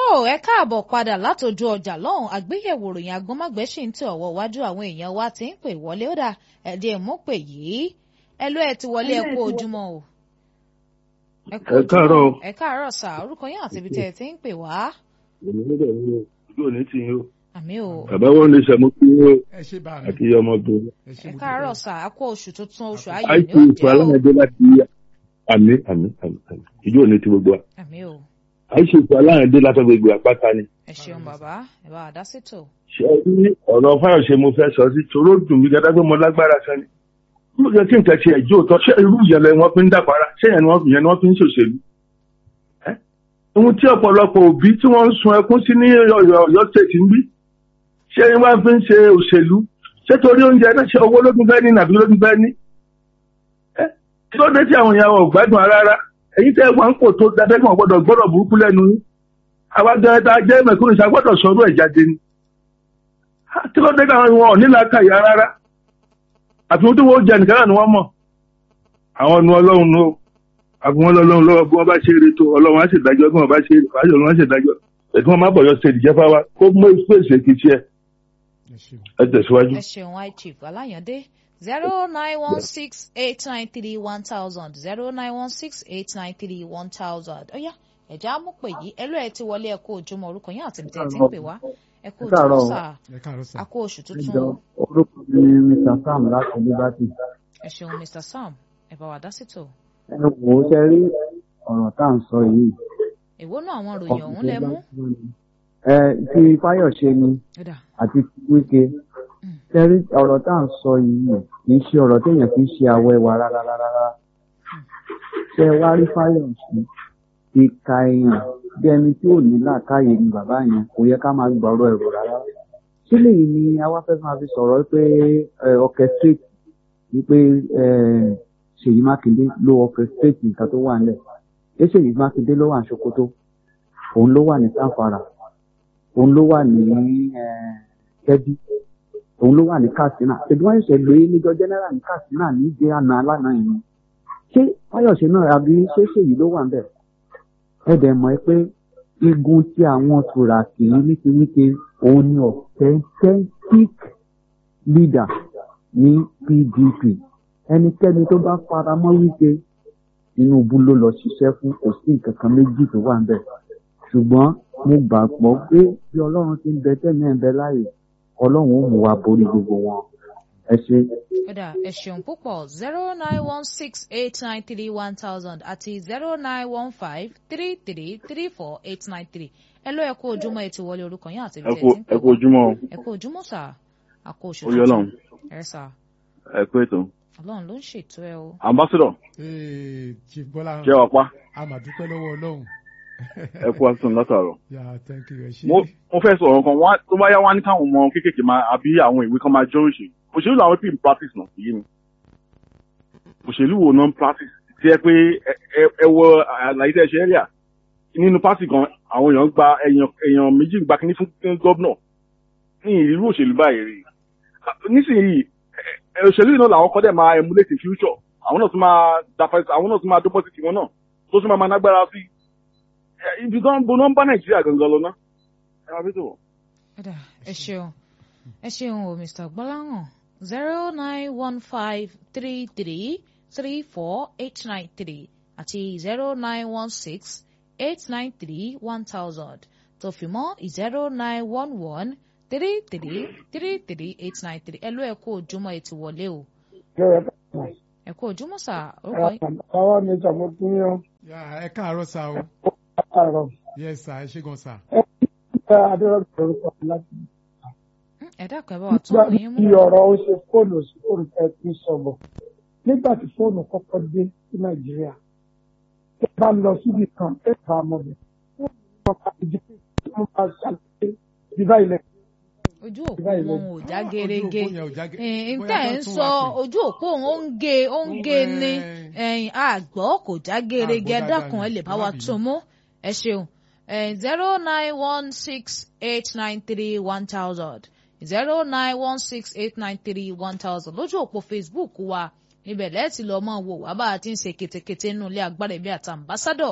ẹ káàbọ̀ padà látòjú ọjà lọ́hùn àgbéyẹ̀wò ròyìn agbọ́nmágbẹ́ ṣì ń tẹ ọ̀wọ́ iwájú àwọn èèyàn wa ti ń pè wọlé ó dà ẹ̀dẹ̀ mú pè yìí ẹ ló ẹ ti wọlé ẹ kú ojúmọ́ o. ẹ káàárọ̀ o. ẹ káàárọ̀ sà orúkọ yín àti ibi tẹ́ ẹ ti ń pè wá. èmi níbẹ̀ ni o ojú òní ti yín o. àmì o. bàbá wọn ní sẹ́mu kí yín o ẹ ṣe bá mi àti ọmọbìnrin. ẹ ṣe ẹ mo káàárọ̀ dúpẹ́. sà á kó oṣù tuntun oṣù ayọ̀ àìsí ní ìfọ̀ òjẹ́ o. aláǹdé láti àmì àmì àmì àmì ìjú òní ti gbogbo wa. àmì o. àìsí ìfọ̀ aláǹdé láti gbogbo àpáta ni. ẹ ṣeun bàbá ẹ bá a dá sétò. ṣé ẹ ní ọ̀rọ̀ fáyọ̀ṣe mo fẹ́ sọ sí toró dùn mí gẹ́gẹ́ pé mo lágbára kan ni. mo yẹ kí nǹkan ti ẹ̀jọ́ òótọ́ ṣé irú ìyẹlẹ wọn fi ń dàpara ṣé yẹn ni wọ́n yẹn ni wọ́n fi ń ṣòṣèlú. Ẹ́? ohun tí ọ̀pọ̀lọpọ̀ òbí tí wọ́n ń sun ẹkún sí ní Ọ̀yọ́ Ọ̀yọ́ state ń bí ṣé wọ́n fi ń ṣe òṣèlú ṣé torí oúnjẹ náà ṣe owó ló tún fẹ́ ní nàbí ló tún fẹ́ ní. Ẹ́? kí ló dé tí àwọn èèyàn wọn ò gbádùn ara rárá èyí tẹ́ wọn kò tó dáadáa gbọ́dọ̀ gbọ́dọ̀ burúkú lẹ́nu yín àwa gan ta jẹ́ mẹ̀kúnnù ṣá gbọ́dọ̀ sọ̀rọ̀ ẹ̀ jáde ni Ha, kí ló dé káwọn wọn ò ní làákàyà rárá àfi wọn tó wọ́n jẹ nìkan náà ni wọ́n mọ̀ àwọn ọ̀nù ọlọ́run ló àfi wọn lọ́lọ́run lọ́wọ́ bí wọ́n bá ṣe eré tó ọlọ́run á sì dájọ́ bí wọ́n bá ṣe eré fàájọ́ ọlọ́run á sì dájọ́ ètò wọn má bọ̀ yọ stéèdì jẹ́ fáwa kó mú ìpèsè kìí ṣe ẹ ṣe o. ẹ tẹ̀síwájú. ẹ ṣeun i chief aláyàndé zero nine one six eight nine three one thousand zero nine one six eight nine three one thousand ọ̀yá ẹ̀já mú pè yìí ẹ ló ẹ ti wọlé ẹ kú ojúmọ́ orúkọ yín àti ìbítẹ́ tí ń pè wá ẹ kú Káàárọ̀ ojúmọ́ o. sà ẹ káàárọ̀ sà. á kú oṣù tuntun Ẹjọ́ o orúkọ mi ni Mr. Sam láti Liberty. ẹ ṣeun mr sam ẹ bá wa dá sítò Ẹ wò ó ṣe rí ọ̀rọ̀ tá à ń sọ yìí. èwo náà àwọn ròyìn ọ̀hún lẹ mú Ẹ ti Fáyọ̀ṣe ni ó dà àti ti Wíkẹ́. Mm. Ṣé rí ọ̀rọ̀ tá à ń sọ yìí kì í ṣe ọ̀rọ̀ téèyàn fi ń ṣe àwọ̀ ẹwà rárá rárá. Ṣé ẹ wá rí Fáyọ̀ṣe? Ìka èèyàn bí ẹni tí ò ní làákàyè ni bàbá yẹn kò yẹ ká máa gbọ́rọ̀ ẹ̀rọ rárá. Ṣé lèyí ni àwa fẹ́ máa fi sọ̀rọ̀ pé orchestrate wípé eh, Ṣèyí Mákindé ló orchestrate nǹkan tó wà nílẹ̀. Ṣé Ṣèyí Mákindé ló wà ní Sokoto? Òun ló wà ní Sanfara. Òun ló wà ní eh, Kebbi. Òun ló wà ní Katsina. Ṣèbí wọ́n ṣẹ̀ṣẹ̀ lóye níjọ general ní Katsina ní ìdí àná alánà yìí. Ṣé Fáyọ̀ṣe náà àbí ṣé Ṣèyí ló wà níbẹ̀? Ẹ dẹ̀ mọ̀ ẹ́ pé igun tí àwọn tùràkì nítoríke òun ni authentic leader ní PDP ẹnikẹ́ni tó bá fara mọ́ Wike Tinubu ló lọ ṣiṣẹ́ fún kò sí nǹkan kan méjì tó wà níbẹ̀ ṣùgbọ́n mo gbàgbọ́ pé bí Ọlọ́run ti ń bẹ tẹ́mi ẹ̀ ń bẹ láàyè Ọlọ́run ó mú wa borí gbogbo wọn ẹ ṣe. ó dà ẹ ṣeun púpọ̀ zero nine one six eight nine three one thousand àti zero nine one five three three three four eight nine three ẹ ló ẹ kú ojúmọ́ ẹ ti wọlé orúkọ yín àti ẹ ìbítẹ́ kú tí ń pè ẹ kú wá ojúmọ́ o. ẹ kú ojúmọ́ sà á kú oṣù Ó yọ Ọlọ́run. ẹ sà ẹ kú ètò. ọlọ́run ló ń ṣètò ẹ o. ambassador ee chief bọ́lá ṣé wàá pa a mà dúpẹ́ lọ́wọ́ ọlọ́run. ẹ kú àtúntò látàárọ̀. yà thank you ẹ ṣe. mo mo fẹ́ sọ ọ̀rọ̀ kan wá tó bá yá wá ní káwọn ọmọ kéékèèké máa àbí àwọn ìwé kan máa jọ òṣèlú òṣèlú làwọn pè ní practice náà sí mi òṣèlú wo náà ń practice tí ẹ pé ẹ ẹ- ẹ wọ àlàyé tẹ́ ẹ ṣe ẹ́ríà nínú pátì kan àwọn èèyàn gba èèyàn èèyàn méjì gba kínní fún fún gọ́vnọ̀ ní ìrú òṣèlú báyìí rí nísìnyí ẹ- ẹ- òṣèlú yìí náà làwọn kọ́ dẹ̀ máa emulate in future àwọn náà tún máa dafa àwọn náà tún máa dọ́pọ̀ sí tiwọn náà tó tún máa máa nágbára sí ẹ, ibi tó ń bo náà ń bá nàìjíríà gangan lọ ná ẹ máa fi tó wọ. ó dà ẹ ṣeun ẹ ṣeun o mr gbọ́láhàn zero nine one five three three three four eight nine three àti zero nine one six eight nine three one thousand tó fi mọ́ zero nine one one three three three three eight nine three ẹ ló ẹ kú ojúmọ́ ẹ ti wọlé o ẹ kú ojúmọ́ sà orúkọ yín Àwọn mi sọ mo tún yán yà ẹ káàárọ̀ sà o àárọ̀. yes sà ẹ ṣe gan sà. Ṣé Adérọ́gbẹ̀ orúkọ mi láti Mm, ẹ dákun ẹ bá wa tún nígbà òyìn mú tí ọ̀rọ̀ ó ṣe fóònù sí fóònù ẹ ti sọ̀bọ̀. Nígbà tí fóònù kọ́kọ́ dé sí Nàìjíríà, ẹ bá lọ síbi kan ẹ bá mọ̀ bẹ̀. Fóònù kan ká ìdí pé mo máa ṣàlàyé ìdíbà ilẹ̀. ojú òpó wọn ò já gerege ojú òpó yẹn ò já ge- ẹ̀ ń bóyá tẹ̀ kán ń tún sọ wá pè. ojú òpó òun ó ń ge ó ń ge ni ẹ̀yìn àgbọ̀ kò já gerege Àgbọ̀ dákun dáadáa ẹ ni, lè bá ẹ má wa bínú. tún mú ẹ ṣeun zero nine one six eight nine three one thousand zero nine one six eight nine three one thousand lójú òpó Facebook wa níbẹ̀ lẹ́ẹ̀tì lọ́ọ́ mọ̀ wò wá bá a ti ń ṣe ketekete nínú ilé agbára ẹ̀mí àti ambassadọ̀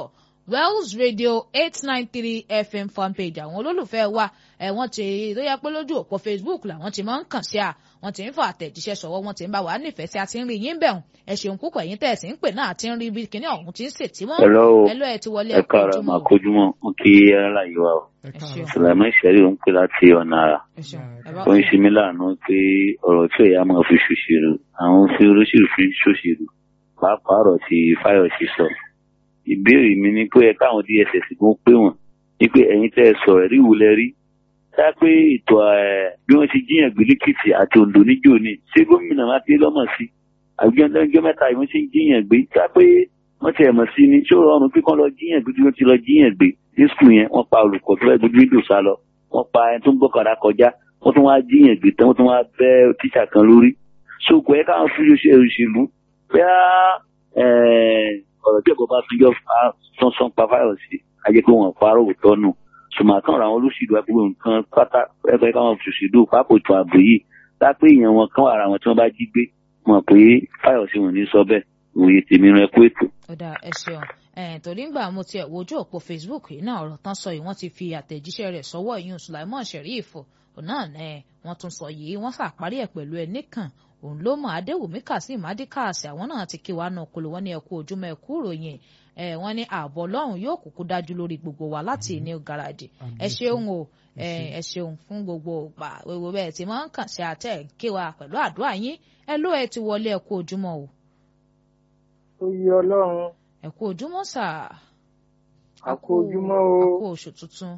wells radio eight nine three fm fanpage àwọn olólùfẹ́ wa ẹ̀ wọ́n ti tó yẹ pé lójú òpó facebook làwọn ti máa ń kàn sí à wọ́n ti ń fọ àtẹ̀jíṣẹ́ sọ̀wọ́ wọ́n ti ń bá wa nífẹ̀ẹ́ sí a ti ń rí yín bẹ̀rùn ẹ ṣeun púpọ̀ yín tẹ̀ sí ń pè náà àti ń rí bí kíní ọ̀hún ti ń sètí mọ́ Hello. ẹ ló ẹ ti wọlé ẹ ẹ̀kọ́ káàárọ̀ ojúmọ́ máa o. kojúmọ́ mo kí ara yìí wá o ẹ Ẹ káàárọ̀ ṣeun. sàlámà ìṣẹ́rí ò ń pè láti ọ̀nà àrà ẹ ṣeun ẹ bá ó ń ṣe mí láàánú pé ọ̀rọ̀ tí òyà máa fi ṣòṣèlú àwọn fi olóṣèlú fi ṣòṣèlú pàápàá ọ̀rọ̀ tí Fáyọ̀sí sọ ìbéèrè mi ni pé ẹ káwọn DSS gan pé wọ́n ní pé ẹ̀yin tẹ́ ẹ sọ̀rọ̀ rí ìwúlẹ̀ rí tá pé ètò ẹ̀ bí wọ́n ti jíyàn gbé lẹ́kìtì àti Oǹdó níjó ni ṣé gómìnà mákindé lọ́mọ̀ sí àgbẹ̀ndẹ́jọ́ mẹ́ta yìí wọ́n ti ń jíyàn gbé tá pé wọ́n ti ẹ̀mọ̀ sí ni ṣé ó rọrùn pé kán lọ jíyàn gbé bí wọ́n ti lọ jíyàn gbé ní skul yẹn wọ́n pa olùkọ́ tó fẹ́ gbójú ìdò sá lọ wọ́n pa ẹni tó ń gbọ́kànlá kọjá wọ́n tún wá jíyàn gbé tán wọ́n tún wá bẹ́ tíṣà kan lórí ṣòkò ẹ̀ káwọn fi ṣe òṣèlú bẹ́ẹ̀ ọ̀rọ̀ tí ẹ̀kọ́ bá tún yọ sánsan pa Fáyọ̀sí ajẹ́ pé wọ́n parọ́ òótọ́ nù ṣùgbọ́n àwọn olóṣèlú agbègbè nǹkan pátá ẹgbẹ́ káwọn òṣèlú pápò tó ààbò yìí lápé èèyàn wọn kan ara wọn tí wọ́n bá jí gbé mọ̀ pé Fáyọ̀sí wọn ní sọ bẹ́ẹ̀ òye tèmi rẹ kó ètò. ó dáa ẹ ṣeun ẹ̀ẹ́n torí ńgbà mo tiẹ̀ wojú òpó facebook yìí náà ọ̀rọ̀ tán sọ yìí wọ́n ti fi àtẹ̀jíṣẹ́ rẹ̀ sọ́wọ́ ìyún sulaimon sheriff náà ẹ̀ wọ́n tún sọ yìí wọ́n ṣàparí ẹ̀ pẹ̀lú ẹ̀ nìkan òun ló mọ adéwùmí kazeem adékàsí àwọn náà ti kí wa náà kolo wọn ní ẹkú ojúmọ́ ẹkú ròyìn ẹ wọ́n ní ààbò Ọlọ́run yóò kúkú dájú lórí gbogbo wa láti ní garaji ẹ ṣeun o ẹ ṣeun fún gbogbo ọgbà gbogbo bẹ́ẹ̀ tí máa ń kàn sí àtẹ kí wa pẹ̀lú àdúrà yín ẹ ló ẹ ti wọlé ẹkú ojúmọ́ o oyè ọlọ́run ẹ kú ojúmọ́ sà a kú ojúmọ́ o a kú oṣù tuntun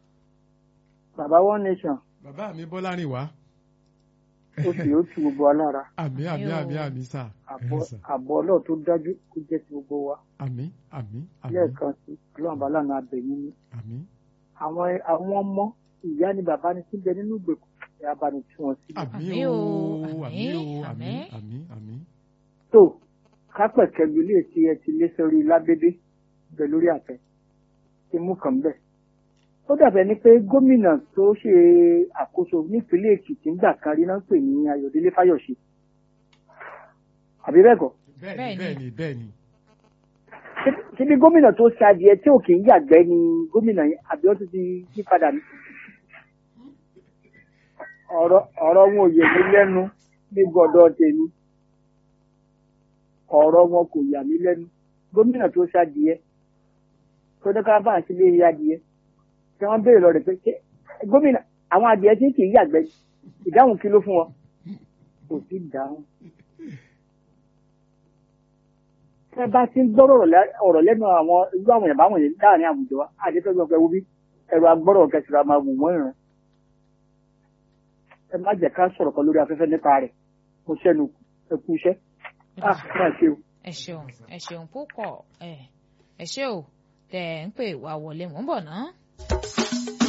bàbá one nation bàbá mi bọ́lárìn wá. ó sì ó tu gbogbo alára àmì àmì Yóò. àmì àmì sà àbọ̀ ẹ sà. àbọ̀ ọlọ́run tó dájú kó jẹ́ ti gbogbo wa àmì àmì àmì lẹ́ẹ̀kan sí ọlọ́run bá lànà abẹ̀yìn ni àmì àwọn àwọn ọmọ ìyá ni bàbá ni síbẹ̀ nínú ìgbèkùn ẹ̀ abàní tí wọ́n sí. àmì Àmì o o, àmì o àmì, àmì àmì. àmì àmì. tó kápẹ̀kẹ́lu ilé tí ẹ ti lé sórí lábẹ́dẹ́ bẹ̀ lórí àtẹ ti mú kàn bẹ́ẹ̀. ó dàbẹ̀ ni pé gómìnà tó ṣe àkóso nípínlẹ̀ èkìtì ń gbà kan rí náà ń pè ní ayọ̀délé fáyọ̀ṣe àbí bẹ́ẹ̀ kọ́ bẹ́ẹ̀ni Bẹ́ẹ̀ni. bẹ́ẹ̀ni bẹ́ẹ̀ni. Ṣé- ṣé bí gómìnà tó ṣe adìẹ tí ò kì í yàgbẹ́ ni gómìnà yẹn àbí ó ti ti yí padà ní. ọ̀rọ̀ ọ̀rọ̀ wọn ò yẹ mí lẹ́nu ní gbọ̀dọ̀ tèmi ọ̀rọ̀ wọn kò yà mí lẹ́nu gómìnà tó ṣe adìẹ tó dé ká bá àti lé adìẹ tí wọ́n béèrè lọ rẹ̀ pé ṣé gómìnà àwọn adìẹ tí kì í yàgbẹ́ ìdáhùn kí ló fún wọn kò sí ìdáhùn. tẹ bá ti ń gbọ́rọ̀ ọ̀rọ̀ lẹ́- ọ̀rọ̀ lẹ́nu àwọn irú àwọn èèyàn báwọn yẹn láàrin àwùjọ wa àdéfẹ́ gbọ́ pé wo bí ẹ̀rọ agbọ́rọ̀ kẹsìrì máa wù wọ́n ìran ẹ má jẹ́ ká sọ̀rọ̀ kan lórí afẹ́fẹ́ nípa rẹ̀ mo ṣẹ́nu ẹ kú iṣẹ́ ah máa ṣe o. ẹ ṣeun ẹ ṣeun púpọ̀ ẹ ẹ ṣé o tẹ ẹ ń pè wá wọlé mò ń bọ̀ náà.